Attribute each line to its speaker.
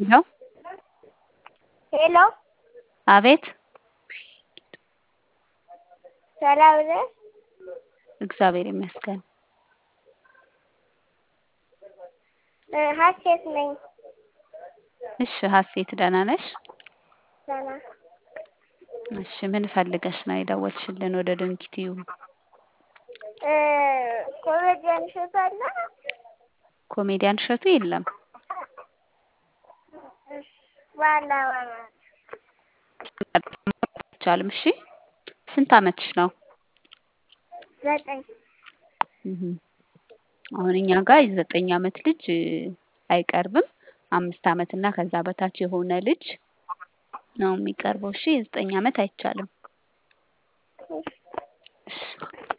Speaker 1: ሄሎ
Speaker 2: ሄሎ
Speaker 1: አቤት
Speaker 2: ሰላም ነህ?
Speaker 1: እግዚአብሔር ይመስገን።
Speaker 2: እ ሀሴት ነኝ።
Speaker 1: እሺ ሀሴት ደህና ነሽ?
Speaker 2: ደህና
Speaker 1: እሺ ምን ፈልገሽ ነው የደወልሽልን ወደ ዶንኪ ቲዩብ?
Speaker 2: እ ኮሜዲያን እሸቱ አለ?
Speaker 1: ኮሜዲያን እሸቱ የለም።
Speaker 2: እሺ ዋና ዋና
Speaker 1: አይቻልም። እሺ ስንት አመትሽ ነው?
Speaker 2: ዘጠኝ
Speaker 1: እህ አሁን እኛ ጋር የዘጠኝ አመት ልጅ እ አይቀርብም። አምስት አመት እና ከዛ በታች የሆነ ልጅ ነው የሚቀርበው። እሺ የዘጠኝ አመት አይቻልም።
Speaker 2: እሺ
Speaker 1: እሺ